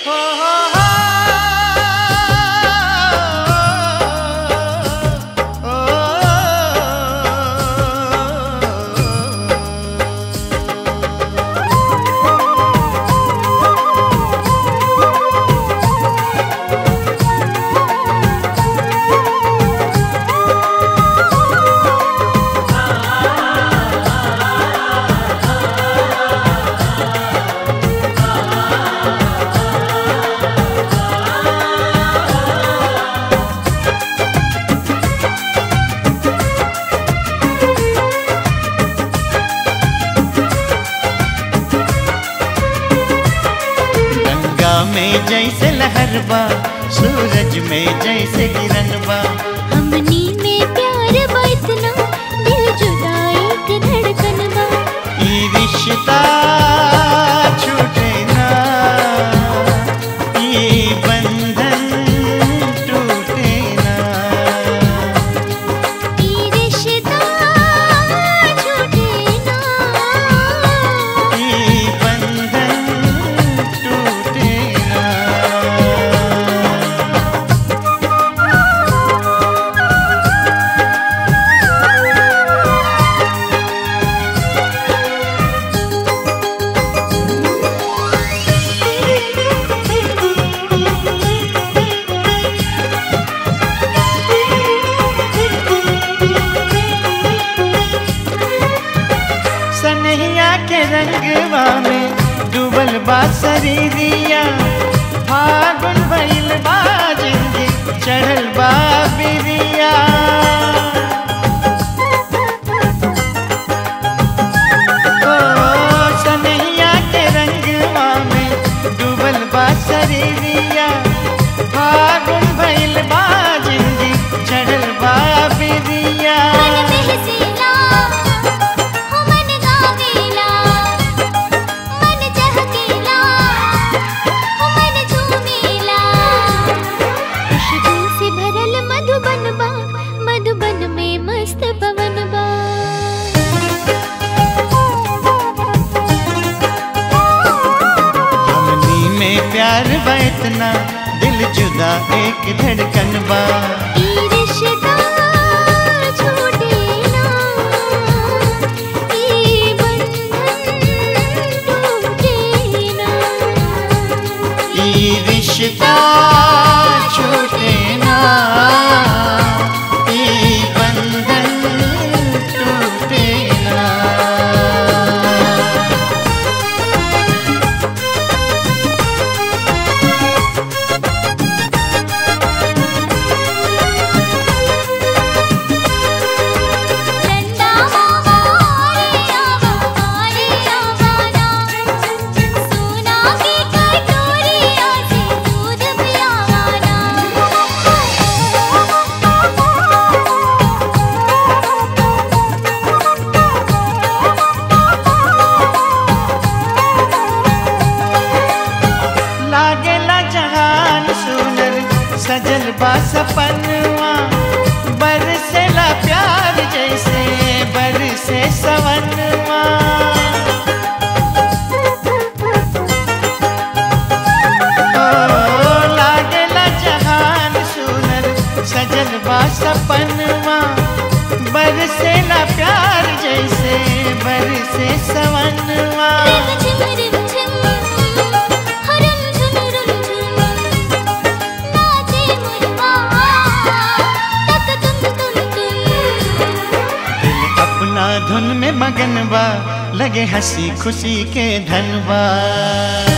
गंगा में जैसे लहरबा सूरज में जैसे किरणबा हमनी में प्यार बा इतना दिल जुदा एक धड़कन बा ई रिश्ता छूटे ना ई बंधन टूटे ना ई रिश्ता छूटे ना ई बंधन टूटे ना सनहिया के रंगवा में डूबल बा शरीरिया फागुन भइल बा जिंदगी चढ़ल बा बिरिया ओ सनहिया के रंगवा में डूबल बा शरीरिया फागुन भइल बा जिंदगी चढ़ल बा बिरिया मन बहसेला हो मन गावेला मन चहकेला हो मन झूमेला खुशबू से भरल मधुबन बा मधुबन में मस्त पवन बा हमनी में प्यार बा इतना दिल जुदा एक धड़कन बा ई रिश्ता छूटे ना ई बंधन टूटे ना ई रिश्ता छूटे ना ई बंधन टूटे ना चंदा मामा रे आवा रे आवाना सोना की कटोरिया से दूध पियावाना लागेला जहान सुनर सजल बा सपनवा बरसेला प्यार जैसे बरसे सवनवा ओ लागेला जहान सुनर सजल बा सपनवा बरसेला प्यार जैसे बरसे सवनवा रिम झिम रिम झिम हरम झुम रुम झुम नाचे मुरवा तक तुम तुम तुम दिल अपना धुन में मगन बा लगे हंसी खुशी के धनबा